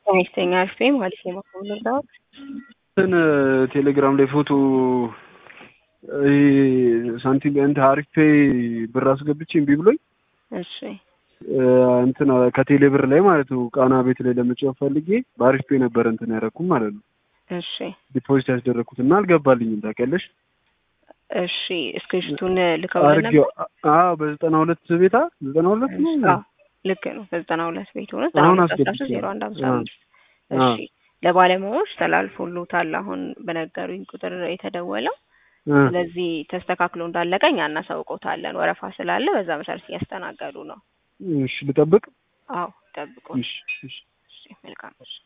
አነስተኛ ኤፍኤም ማለት የመኮንን እርዳዎች እንትን ቴሌግራም ላይ ፎቶ ሳንቲም እንትን አሪፍ ፔይ ብር አስገብቼ እምቢ ብሎኝ እሺ እንትን ከቴሌ ብር ላይ ማለት ነው ቃና ቤት ላይ ለመጫወት ፈልጌ በአሪፍ ፔይ ነበረ እንትን ያደረኩም ማለት ነው እሺ ዲፖዚት ያስደረግኩት እና አልገባልኝም ታውቂያለሽ እሺ እስክሪፕቱን ልከውልን አድርጌው ነበር አዎ በዘጠና ሁለት ቤታ ዘጠና ሁለት ነው አዎ ልክ ነው በዘጠና ሁለት ቤት ሆነ አሁን አስራ ሶስት አስገብቼ ዜሮ አንድ ሀምሳ አዎ። አምስት እሺ ለባለሙያዎች ተላልፎሎታል አሁን በነገሩኝ ቁጥር የተደወለው እ ስለዚህ ተስተካክሎ እንዳለቀ እኛ እናሳውቆታለን ወረፋ ስላለ በዛ መሰረት እያስተናገዱ ነው እሺ ልጠብቅ አዎ ጠብቁ እሺ እሺ እሺ መልካም እሺ